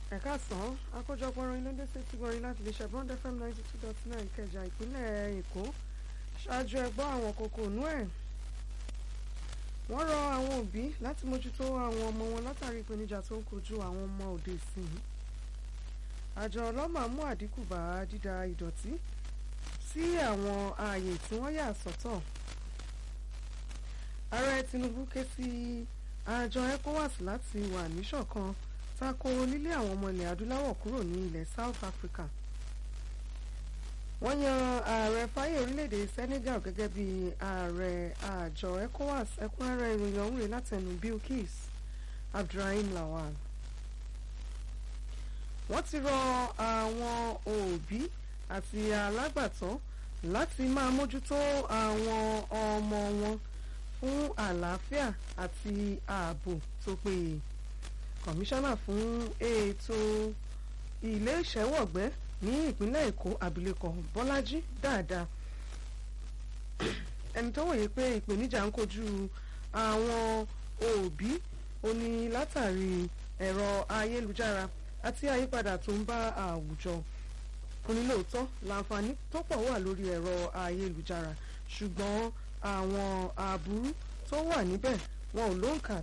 ẹ̀ka sàn àkójọpọ̀ orin ló dé sí ti gbọ́rin láti lè ṣe bond fm ninety two dot nine kẹjà ìpínlẹ̀ èkó ṣáájú ẹgbọ́ àwọn kókó ònú ẹ̀ wọ́n rọ àwọn òbí láti mójútó àwọn ọmọ wọn látàrí ìpèníjà tó ń kojú àwọn ọmọ òde ìsìn àjọ ọlọ́mà mú àdínkù bá dídà ìdọ̀tí sí àwọn ààyè tí wọ́n yà sọ́tọ̀ ààrẹ tinubu ké sí àjọ ecowas láti wà níṣọ̀kan tako lílé àwọn ọmọ ilẹ̀ adúláwọ̀ kúrò ní ilẹ̀ south africa wọ́n yan ààrẹ fáyé orílẹ̀-èdè senegal gẹ́gẹ́ bí ààrẹ àjọ ecowas ẹ̀kúnrẹ́rẹ́ ìròyìn ọ̀hún rèé látẹnu bilkis abdulrahim lawal wọ́n ti rọ àwọn òbí àti alágbàtọ́ láti máa mójútó àwọn ọmọ wọn fún àlàáfíà àti ààbò tó péye kọmíṣánná fún ètò ilé ìṣẹ́wọ̀gbẹ́ ní ìpínlẹ̀ èkó abilékọ bọ́lájí dáadáa ẹni tó wòye pé ìpèníjà ń kojú àwọn òbí ó ní látàrí ẹ̀rọ ayélujára àti àyípadà tó ń bá àwùjọ onílòótọ́ láǹfààní tó pọ̀ wà lórí ẹ̀rọ ayélujára ṣùgbọ́n àwọn aburú tó wà níbẹ̀ wọn ò lóǹkà